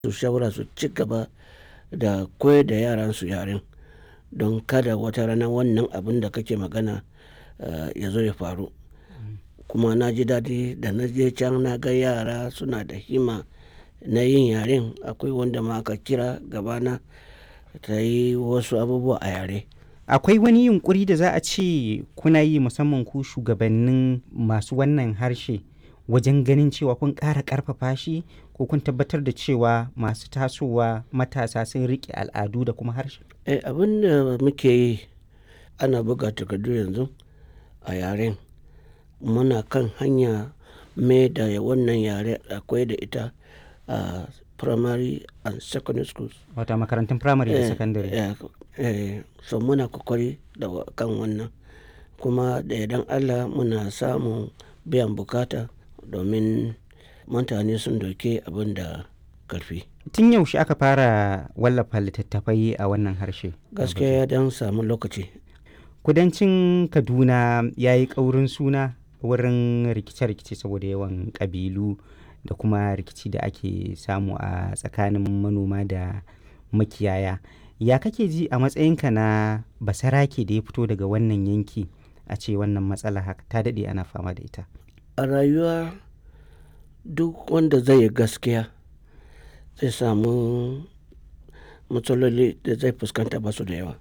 su shawara su ci gaba da koyar da yaran su yaren don kada wata rana wannan abin da kake magana ya zo ya faru. Kuma na ji daɗi da na je can na ga yara suna da himma na yin yaren. Akwai wanda ma aka kira gabana ta yi wasu abubuwa a yare. Akwai wani yunƙuri da za a ce kuna yi musamman ku shugabannin masu wannan harshe wajen ganin cewa kun ƙara ƙarfafa shi ko kun tabbatar da cewa masu tasowa matasa sun riƙe al'adu da kuma harshe? Eh, abin da muke yi ana buga takardu yanzu a yaren. Muna kan hanya mai da wannan yare a koyar da ita a primary and secondary schools. Wato makarantun firamare da sakandare. Eh, eh, so muna kokari da kan wannan. Kuma da yardan Allah muna samun biyan bukata domin mutane sun ɗauki abin da ƙarfi. Tun yaushe aka fara wallafa littattafai a wannan harshe? Gaskiya ya ɗan samu lokaci. Kudancin Kaduna ya yi ƙaurin suna wurin rikice-rikice saboda yawan ƙabilu da kuma rikici da ake samu a tsakanin manoma da makiyaya. Ya kake ji a matsayinka na basarake da ya fito daga wannan yanki a ce wannan matsala haka ta daɗe ana fama da ita? A rayuwa duk wanda zai yi gaskiya zai samu matsaloli da zai fuskanta ba su da yawa.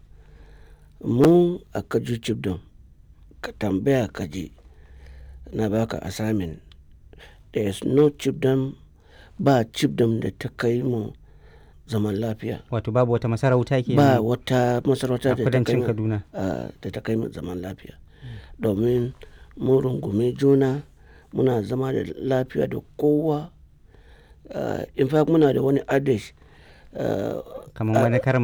Mu a Kaju Chibdom ka tambaya ka ji na baka assignment. There is no chiefdom ba chiefdom da ta kai mu zaman lafiya. Wato babu wata masarauta ke Ba wata masarauta a da ta kai kudancin mu, Kaduna. ah, da ta kai mu zaman lafiya. Domin mun rungumi juna muna zama da lafiya da kowa. Ah, in fact muna da wani adage. ah, Kamar wani karin